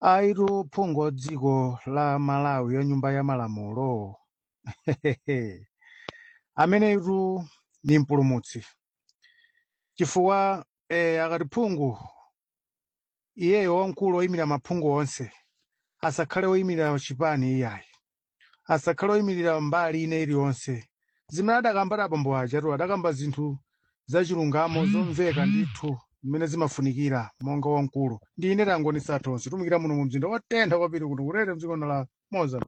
aitu phungu dziko la malawi ya nyumba ya malamulo amenetu ni mpulumutsi chifukwa eh, akati phungu iyeyo wamkulu oyimirira maphungu onse asakhale oyimirira chipani iyayi asakhale oyimirira mbali ine iliyonse zimene adakamba abambo aja tu adakamba zinthu zachilungamo zomveka ndithu zimene zimafunikira monga wamkulu ndi ine tangonisa tonse tumikira muno mu mzinda wotentha kwapiri kuti kurere mdziko la moza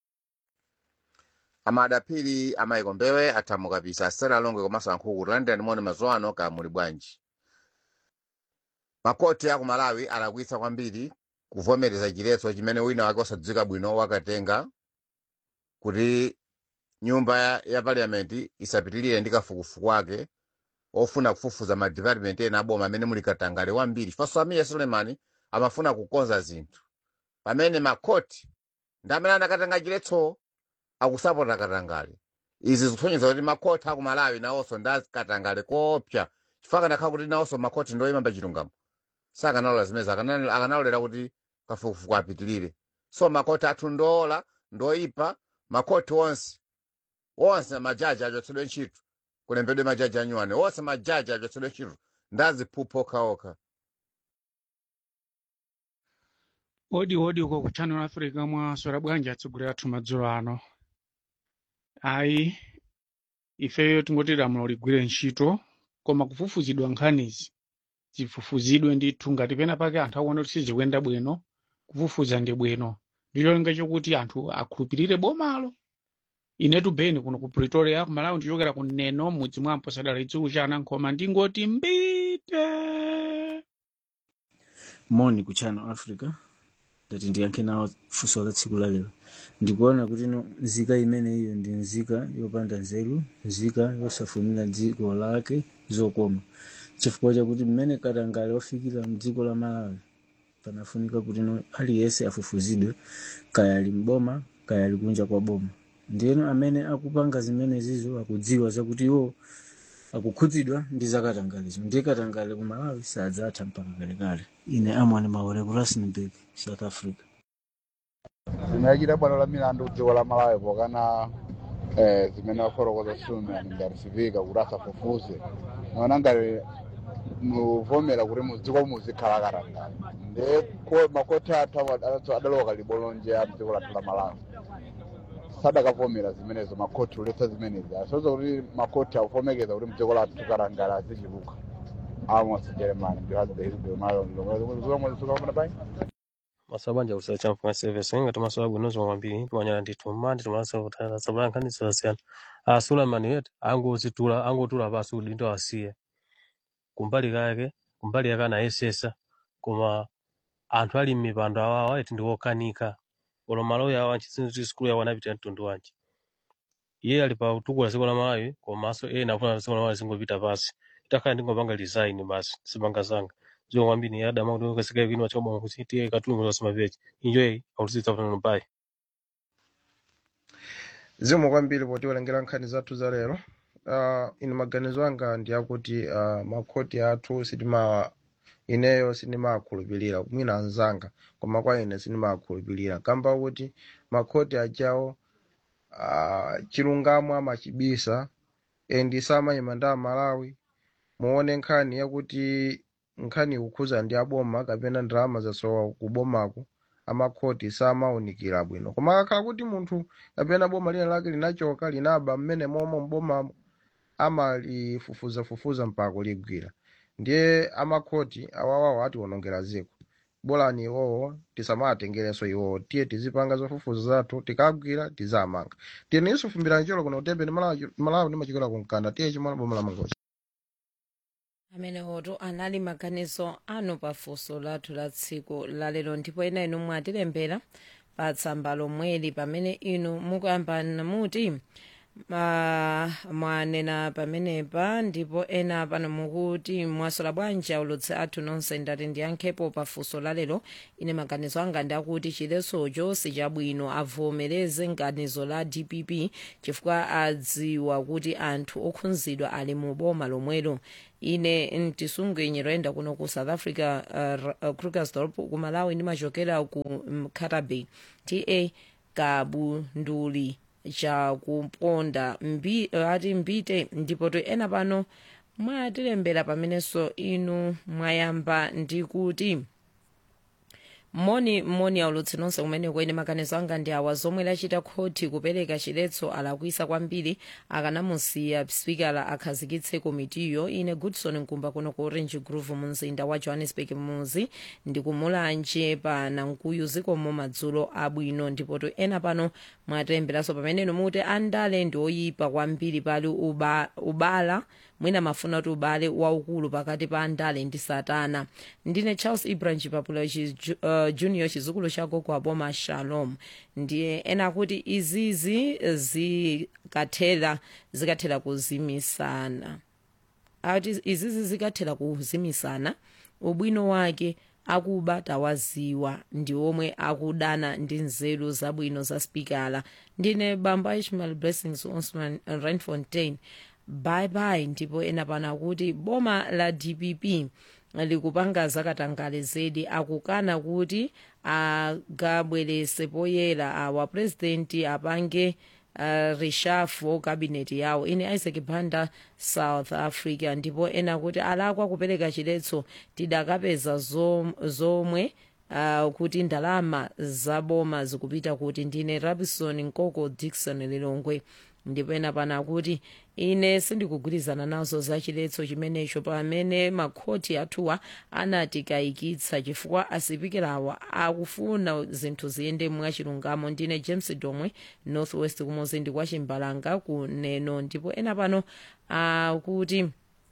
amadapiri amayiko mbewe athamuka pisa asera alonge komanso ankhuku kuti landira moni mazuwa ano ka muli bwanji makoti aku malawi alakwitsa kwambiri kuvomereza chiletso chimene wina wake osadziwika bwino wakatenga kuti nyumba ya, ya parliament isapitirire ndi kafukufuku wake ofuna kufufuza ma department ena aboma amene muli katangale wambiri chifukwa amiya sulemani amafuna kukonza zinthu pamene makoti ndi amene anakatenga chiletso akusapota katangale izi zikusonyeza kuti makoti aku malawi nawonso ndi katangale kopsa chifukwa kanakhala kuti nawonso makoti ndoyimamba chilungamo sakanalola zimezi akana- akanalolera kuti kafukufuku apitirire so makoti athu ndoola ndoyipa makoti onse onse majaji achotsedwe ntchito kulembedwe majaji anyuwane onse majaji achotsedwe ntchito ndaziphupho okhaokha odi odi uko ku channel africa mwaswera bwanji atsogoleri athu madzulo ano ayi ifeyo tingoti lamulo ligwire ntchito koma kufufuzidwa nkhanizi zifufuzidwe ndithu ngati pena pake anthu akuona kuti sizikuyenda bwino kufufuza ndi bwino ndicholinga chokuti anthu akhulupirire bomalo inetu beni kuno ku pretoria ku malawi ndichokera ku neno mudzi mwa mposadala idzulu cha anankhoma ndingoti mbite moni ku channel africa ndati ndiyankhe nawo funso la tsiku la lero ndikuona kuti no nzika imene iyo ndi nzika yopanda nzeru nzika yosafunira dziko lake zokoma chifukwa chakuti mmene katangale wafikira mdziko la malawi panafunika kuti no aliyense afufuzidwe kaya ali mboma kaya ali kunja kwa boma ndiyeno amene akupanga zimene zizo akudziwa zakuti iwo akukhudzidwa ndi zakatangalezo ndiye katangale ku malawi sadzatha mpaka kalekale ine amwani maore ku rustenburg south africa zimene bwalo la milandu dziko la malawi pokana eh, zimene wafotokoza suleman ngati sivika kuti asafufuze naona ngati muvomera kuti mudziko muzikhala katangale ndiye ko- makoti athu awa- adalowa libolonje ya mdziko lathu la malawi sadakavomera zimenezo makoti uletsa zimenezi asoza kuti makoti akuvomekeza kuti mdziko lathu katangale azichuluka amos jeremani ndihazibemalongozukamona pai masabanja kusala chamfuma service ngati masola bwino zomwe kwambiri timanyala ndithu mmandi timalasa kutala sabula nkhani zosiyana a suleiman yet angozitula angotula pasi udindo asiye kumbali kake kumbali yake anayesesa koma anthu ali m'mipando awawa eti ndi wokanika olo maloya awa nchizinji sikulu yawo anapita mtundu wanji iye ali pa utukula dziko la malawi komanso ena akufuna dziko la malawi zingopita pasi itakhala ndingopanga design basi zipanga zanga zomwe kwambiri ya adama kuti ukasikaye kwino choboma kuti tiye katungu zosemapechi enjoy akusitsa kutano pai zimwe kwambiri potiwerengera nkhani zathu za lero uh, ine maganizo anga ndi akuti uh, makhoti athu sitima ineyo sindimakhulupirira mwina anzanga koma kwa ine sindimakhulupirira kamba kuti makhoti ajawo uh, chilungamo amachibisa endi samayima ndi amalawi muone nkhani yakuti nkhani ikukhuza ndi aboma kapena ndalama zasowa kubomako amakhoti samaunikira bwino koma akakhala kuti munthu kapena boma lina lake linachoka linaba mmene momwe mbomamo amalifufuzafufuza mpaka kuligwira ndiye amakhoti awawawo atiwonongera ziko bolani iwowo tisamawatengerenso iwowo tiye tizipanga zofufuza zathu tikagwira tizamanga tiye ninso fumbirani cholo kuno utembe ndi malawi Malawi ndimachikola kunkanda tiye chimwana boma la mangochi amene oto anali maganizo anu pafunso lathu la tsiku lalero ndipo ena inu mwatilembera pa tsamba lomweli pamene inu mukuyambana muti uh, mwanena pamenepa ndipo ena pano mukuti mwasola bwanji aulutsi athu nonse ndati ndiyankhepo pafunso lalero ine maganizo anga ndi akuti chiletsocho sichabwino avomereze nganizo la dpp chifukwa adziwa kuti anthu okhudzidwa ali mu boma lomwelo ine mtisunge nyerenda kuno ku south africa uh, uh, krugersdorp ku malawi ndimachokera ku mkatabe ta kabunduli chakuponda mbi, ati mbite ndipo to ena pano mwatilembera pamenenso inu mwayamba ndi kuti moni moni aulutsi nonse kumeneko ine maganizo anga ndi awa zomwe lachita khoti kupereka chiletso alakwisa kwambiri akanamusiya spikala akhazikitse komitiyo ine goodson nkumba kuno ku orange grove mu mzinda wa johannesburg muzi ndikumulanje pa nankuyu zikomo madzulo abwino ndipo to ena pano mwatemberanso pameneno muti andale ndi oyipa kwambiri pali uba, ubala mwina mafuna kuti ubale waukulu pakati pa andale ndi satana ndine charles ibrahim papula uh, junior chizukulu chako kwa boma shalom ndiye ena kuti izizi zikathera zikathera kuzimisana ati izizi zikathera kuzimisana ubwino wake akuba tawaziwa ndi omwe akudana ndi nzeru zabwino za spikala ndine bamba ishmael blessings osman randfontein bye bye ndipo ena pano akuti boma la dpp likupanga zakatangale zedi akukana kuti agabwerese poyera awa purezidenti apange uh, reshuffle kabineti yawo ine isaac banda south africa ndipo ena kuti alakwa kupereka chiletso tidakapeza zom- zomwe uh, kuti ndalama zaboma zikupita kuti ndine rabison nkoko dixon lilongwe ndipo ena pano akuti ine sindikugwirizana nazo za chiletso chimenecho pamene makhoti athuwa anatikayikitsa chifukwa asipikirawa akufuna zinthu ziyende mwachilungamo ndine james domwe northwest kumuzi ndi kwa chimbalanga kuneno ndipo ena pano akuti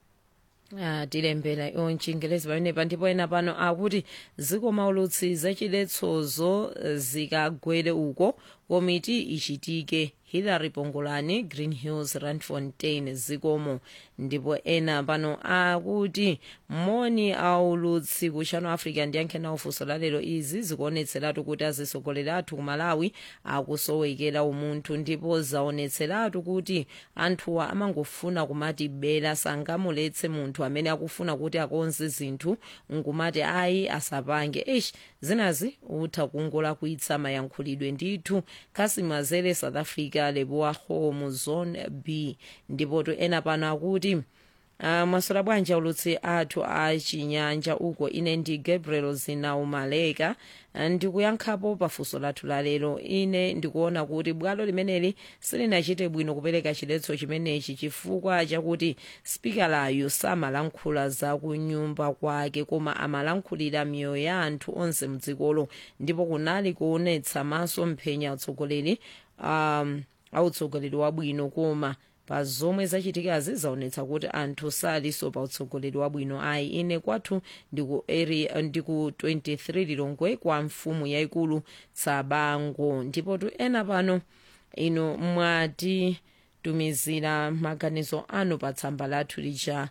Ah, tilembera iwo mchingelezi pamenepa ndipo ena pano akuti zikomo aulutsi zachiletsozo zikagwere uko komiti ichitike hillary pongolani green hills randfontein zikomo ndipo ena pano akuti moni aulutsi ku channel africa ndiyankhe nawo funso lalero izi zikuonetseratu kuti azisogoleri athu ku malawi akusowekera umunthu ndipo zaonetseratu kuti anthuwa amangofuna kumati bela sangamuletse munthu amene akufuna kuti akonze zinthu nkumati ayi asapange eish zinazi utha kungolakwitsa mayankhulidwe ndithu kasimazere south africa lebowa home zone b ndipo to ena pano akuti Uh, mwasola bwanji aulutsi athu achinyanja uko ine ndi gabriel zinaumaleka ndikuyankhapo pafunso lathu lalero ine ndikuona kuti bwalo limeneli silinachite bwino kupereka chiletso chimenechi chifukwa chakuti spikalayo samalankhula za kunyumba kwake koma amalankhulira miyoyo ya anthu onse mdzikolo ndipo kunali kuonetsa maso mphenya atsogoleri um, autsogoleri wabwino koma pa zomwe zachitikazi zaonetsa kuti anthu saliso pa utsogoleri wabwino ayi ine kwathu ndiku area ndiku 23 lilongwe kwa mfumu yayikulu tsabango ndipo tu ena pano ino mwatitumizira maganizo anu pa tsamba lathu lija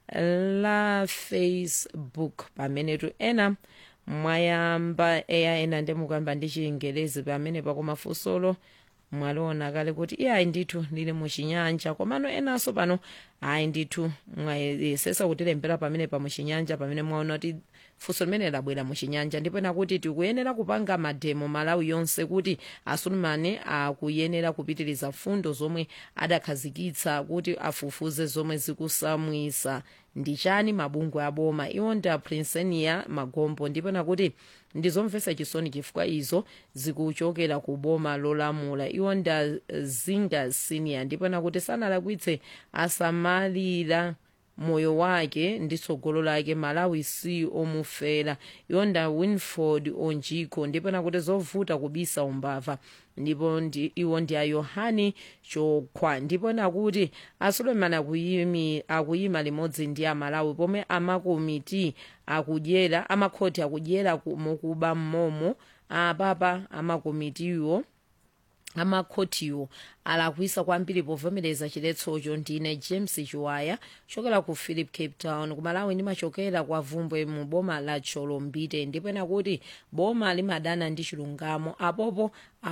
la facebook pamene tu ena mwayamba eya ena ndemukuyamba ndi chingelezi pamene pakoma funsolo mwaliona kale kuti iye ayi ndithu lili muchinyanja komano enanso pano ayi ndithu mwayesesa kutilembera pamene pa muchinyanja pamene mwaona kuti funso limene labwera muchinyanja ndipo ena kuti tikuyenera kupanga mademo malawi yonse kuti asulumani akuyenera kupitiriza fundo zomwe adakhazikitsa kuti afufuze zomwe zikusamwisa ndi chani mabungwe aboma iwo ndi aprinsenia magombo ndipo nakuti ndizomvetsa chisoni chifukwa izo zikuchokera ku boma lolamula iwo ndi zinga senior ndipo nakuti sanalakwitse asamalira moyo wake ndi tsogolo lake malawi si omufera iwo nda winford onjiko ndipo nakuti zovuta kubisa umbava ndipo ndi, iwo ndi a yohani chokhwa ndipo nakuti asulemani akuyimi, akuyima limodzi ndi amalawi pomwe amakomiti akudyera amakhoti akudyera mukuba mmomo apapa amakomitiwo amakhotiwo alakwisa kwambiri povomereza chiletsocho ndine james chiwaya chokera ku philip cape town kumalawi ndimachokera kwa vumbwe mu boma la cholombite ndipena kuti boma limadana ndi chilungamo apopo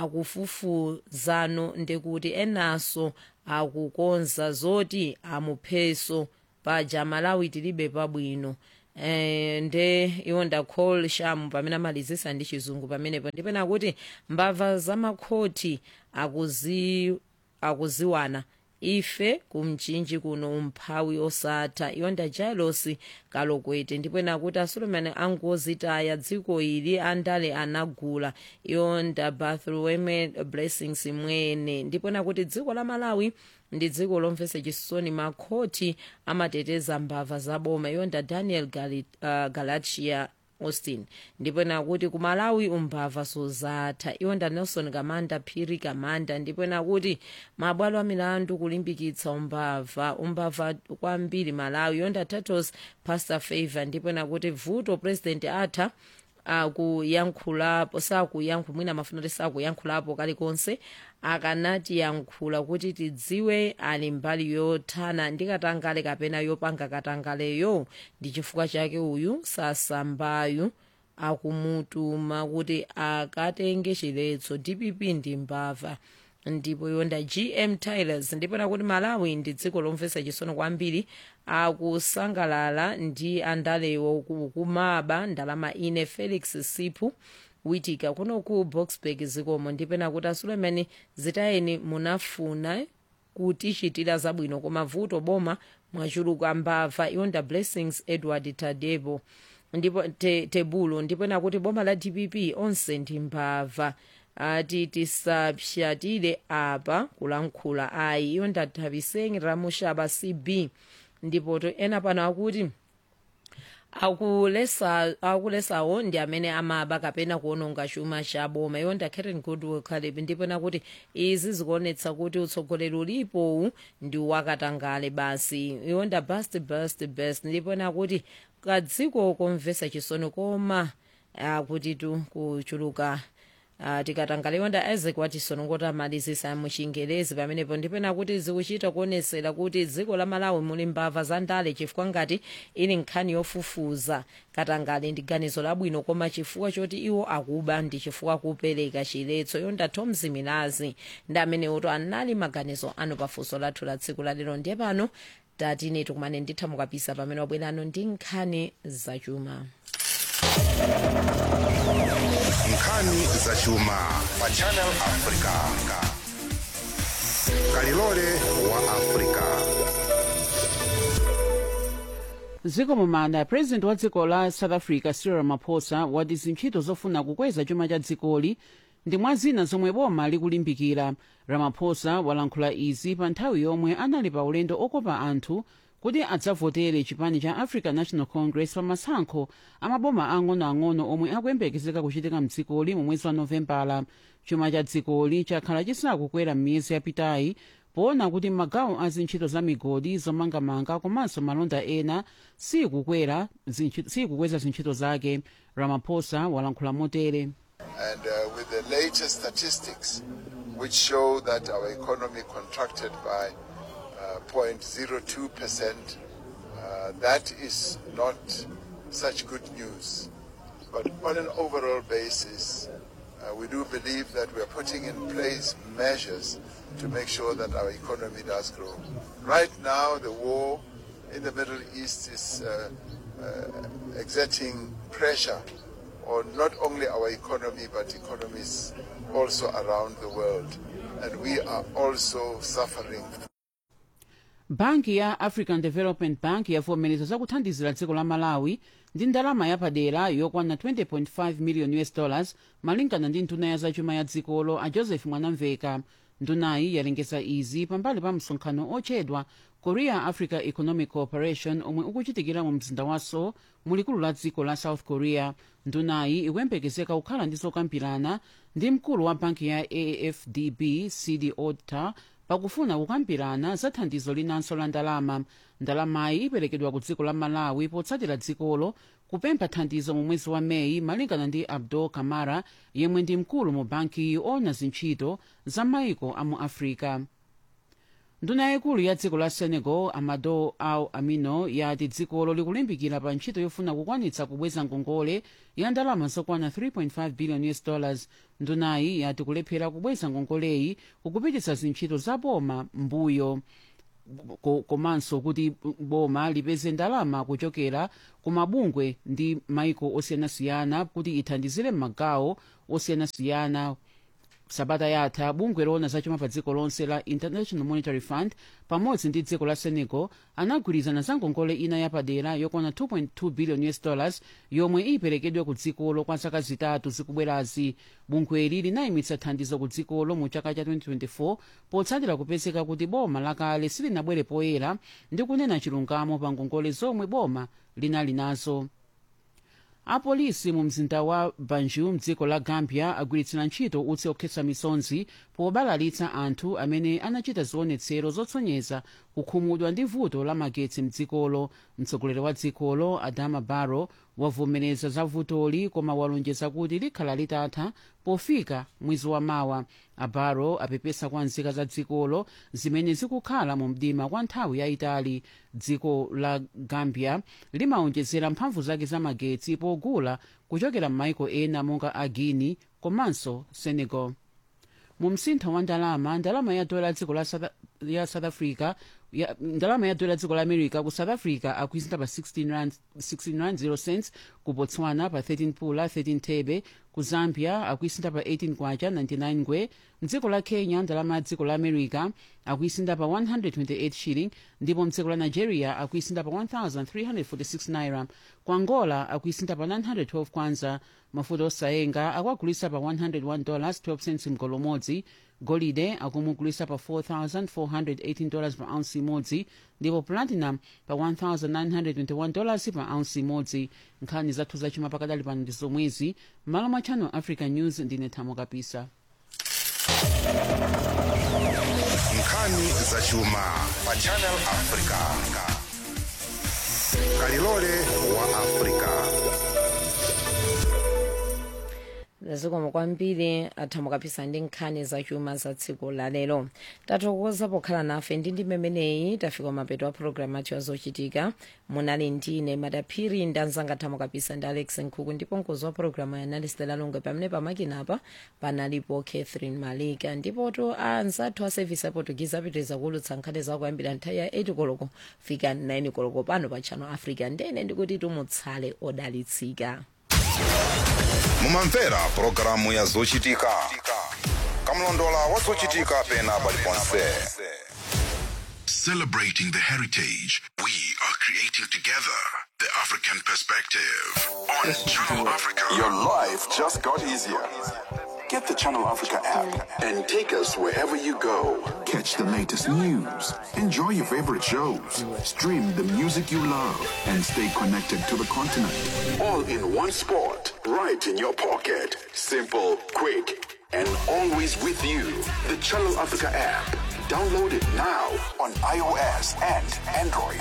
akufufuzano ndikuti enanso akukonza zoti amupheso paja malawi tilibe pabwino eh, nde iwo ndacall sham pamene amalizisa ndi chizungu pamenepo ndipena kuti mbava zamakhoti akuzi akuziwana ife kumchinji kuno umphawi osatha iwo nda jailos kalokwete ndipena kuti asolomani angozitaya dziko ili andale anagula iwo nda bartholomew blessings mwene ndipena kuti dziko la malawi ndi dziko lomvetsa chisoni makhoti amateteza mbava zaboma iwo nda daniel Gali, uh, galatia austin ndipena kuti kumalawi umbava sozatha iwo nda nelson kamanda phiri kamanda ndipena kuti mabwalo a milandu kulimbikitsa umbava umbava kwambiri malawi iwo nda tatos pastor favor ndipena kuti vuto president atha akuyankhulapo sakuyankhula mwina mafuna kuti sakuyankhulapo kalikonse akanatiyankhula kuti tidziwe ali mbali yothana ndi katangale kapena yopanga katangaleyo ndi chifukwa chake uyu sasambayu akumutuma kuti akatenge chiletso dpp ndi mbava ndipo yonda gm tilers ndipena kuti malawi ndi dziko lomvetsa chisono kwambiri akusangalala ndi andalewo kumaba ndalama ine felix sipu witika kuno ku boxburg zikomo ndipena kuti asulemani zitayeni munafuna kutichitira zabwino koma vuto boma mwachuluka mbava yonda blessings edward tadebo ndipo te, tebulo ndipena kuti boma la dpp onse ndi mbava ati tisapshatire apa kulankhula ayi iyo ndathapiseni ramushaba cb ndipo to ena pano akuti akulesa akulesawo ndi amene amaba kapena kuononga chuma cha boma iwo nda karen goodwill caleb ndipena kuti izi zikuonetsa kuti utsogoleri ulipowu ndi wakatangale basi iwo nda best best best ndipena kuti kadziko komvetsa chisoni koma akuti tu kuchuluka Uh, tikatangale nda isaac watisoni ngoti amalizisa muchingerezi pamenepo ndipena kuti zikuchita kuonesera kuti dziko la malawi muli mbava za ndale chifukwa ngati ili nkhani yofufuza katangale ndi ganizo labwino koma chifukwa choti iwo akuba ndi chifukwa kupereka chiletso yonda tomzi milazi ndi amenewoto anali maganizo anu pafunso lathu la tsiku lalero ndiye pano tatine tikumane nditha mukapisa pamene wabwerano ndi nkhani zachuma nkhani zachuma pa channel africa kalilole wa africa dziko mumanda president wa dziko la south africa cyril ramaphosa wati zintchito zofuna kukweza chuma cha dzikoli ndi mwa zina zomwe boma likulimbikira ramaphosa walankhula izi pa nthawi yomwe anali pa ulendo okopa anthu kuti adzavotere chipani cha african national congress pa masankho amaboma ang'onoang'ono omwe akuyembekezeka kuchitika mdzikoli mu mwezi wa novembala chuma cha dzikoli chakhala chisakukwera m'miyezi yapitayi poona kuti magawo a zintchito za migodi zomangamanga komanso malonda ena sikukwera sikukweza zintchito zake ramaphosa walankhula motere And uh, with the latest statistics, which show that our economy contracted by uh, 0.02%, uh, that is not such good news. But on an overall basis, uh, we do believe that we are putting in place measures to make sure that our economy does grow. Right now, the war in the Middle East is uh, uh, exerting pressure on not only our economy but economies also around the world. And we are also suffering banki ya african development bank yavomereza zakuthandizira dziko la malawi ndi ndalama yapadera yokwana 20.5 million us dollars malingana ndi nduna ya zachuma ya dzikolo a joseph mwanamveka ndunayi yalengeza izi pambali pa msonkhano otchedwa korea africa economic cooperation omwe ukuchitikira mu mzinda wa seoul mulikulu la dziko la south korea ndunayi ikuyembekezeka kukhala ndi zokambirana ndi mkulu wa banki ya afdb cd auditor pakufuna kukambirana za thandizo linanso la ndalama ndalamayi iperekedwa ku dziko la malawi potsatira dzikolo kupempha thandizo mu mwezi wa meyi malingana ndi abdul kamara yemwe ndi mkulu mu banki yoona zintchito za maiko a mu africa nduna yayikulu ya dziko la senegal amado aw amino yati dzikolo likulimbikira pa ntchito yofuna kukwanitsa kubweza ngongole ya ndalama zokwana 3.5 billion us dollars ndunayi yati kulephera kubweza ngongoleyi kukupititsa zintchito za boma mbuyo ko- komanso kuti boma lipeze ndalama kuchokera ku mabungwe ndi maiko osiyanasiyana kuti ithandizire m'magawo osiyanasiyana sabata yatha bungwe loona zachuma pa dziko lonse la international monetary fund pamodzi ndi dziko la senegal anagwirizana za ngongole ina yapadera yokwana 2.2 billion us dollars yomwe iperekedwe ku dzikolo kwa zaka zitatu zikubwerazi bungweli linayimitsa thandizo ku dzikolo mu chaka cha 2024 potsatira kupezeka kuti boma lakale silinabwere poyera ndi kunena chilungamo pa ngongole zomwe boma linali nazo apolisi mu mzinda wa banjul mdziko la gambia agwiritsira ntchito utsi okhetsa misonzi pobalalitsa anthu amene anachita zionetsero zotsonyeza kukhumudwa ndi vuto la magetsi mdzikolo mtsogoleri wa dzikolo adama barrow wavomereza za vutoli koma walonjeza kuti likhala litatha pofika mwezi wa mawa abaro apepesa kwa nzika za dzikolo zimene zikukhala mu mdima kwa nthawi yayitali dziko la gambia limawonjezera mphamvu zake za magetsi pogula kuchokera m'maiko ena monga a guinea komanso senegal mu msintho wa ndalama ndalama ya dola dziko la south, ya south africa ya, ndalama ya dola dziko la america ku south africa akuisinta pa 16 rand, 16 rand 0 cents ku botswana pa 13 pula 13 thebe ku zambia akuisinta pa 18 kwacha 99 ngwe mdziko la kenya ndalama ya dziko la america akuisinta pa 128 shilling ndipo mdziko la nigeria akuisinta pa 1346 naira ku angola akuisinta pa 912 kwanza mafuta osayenga akuagulisa pa 101 dollars 12 cents mgolo umodzi golide akumugulisa pa 4418 dollars pa ounce imodzi ndipo platinum pa 1921 dollars pa ounce imodzi nkhani zathu zachuma pakadali pano ndi zomwezi m'malo mwa channel africa news ndine thamo kapisa nkhani zachuma pa channel africa kalilole wa africa zikomo kwambiri athamo kapisa ndi nkhani zachuma za tsiku la lero tathokoza pokhala nafe ndi ndi memeneyi tafika mapeto a programu athu azochitika munali ndine madaphiri ndi anzanga thamo kapisa ndi alex nkhuku ndipo mkozi wa programu ya analyst lalonge pamene pamakinapa panalipo catherine malika ndipoto anzathu a service ya portuguese apitiriza kuwulutsa nkhani zakuyambira nthawi ya 8 koloko fika 9 koloko pano pa channel africa ndene ndikuti tumutsale odalitsika mumamvera pulogalamu ya zochitika kamlondola wa zochitika pena paliponse Celebrating the heritage we are creating together. The African perspective on Channel Africa. Your life just got easier. Get the Channel Africa app and take us wherever you go. Catch the latest news, enjoy your favorite shows, stream the music you love, and stay connected to the continent. All in one spot, right in your pocket. Simple, quick, and always with you. The Channel Africa app. Download it now on iOS and Android.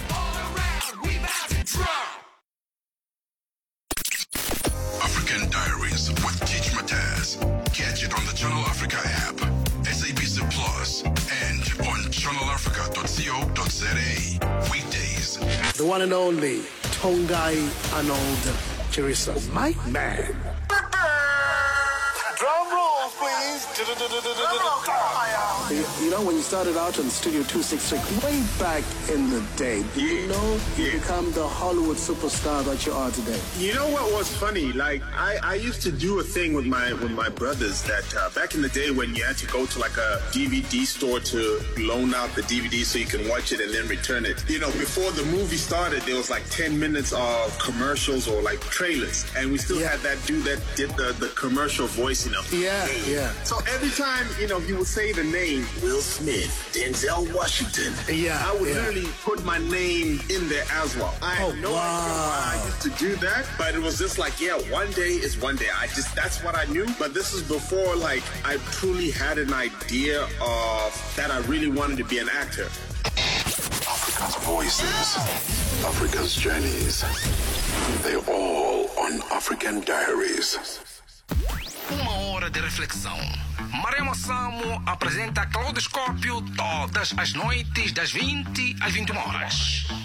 African Diaries with Teach Mataz. Catch it on the Channel Africa app, SABC Plus, and on channelafrica.co.za. Weekdays. The one and only Tongai Arnold Chirisa. My man. drum rolls please You, you know, when you started out on Studio 266, way back in the day, did you know you become the Hollywood superstar that you are today? You know what was funny? Like I, I used to do a thing with my with my brothers that uh, back in the day when you had to go to like a DVD store to loan out the DVD so you can watch it and then return it. You know, before the movie started, there was like ten minutes of commercials or like trailers, and we still had that dude that did the, the commercial voice. You know. Yeah, yeah. So every time you know he would say the name Will Smith, Denzel Washington. Yeah, I would yeah. literally put my name in there as well. I had Oh, no idea why I used to do that, but it was just like, yeah, one day is one day. I just that's what I knew. But this is before like I truly had an idea of that I really wanted to be an actor. Africa's voices, Africa's journeys. They're all on African Diaries. Uma hora de reflexão. Maremo Samo apresenta Claudoscópio todas as noites das 20 às 21 horas.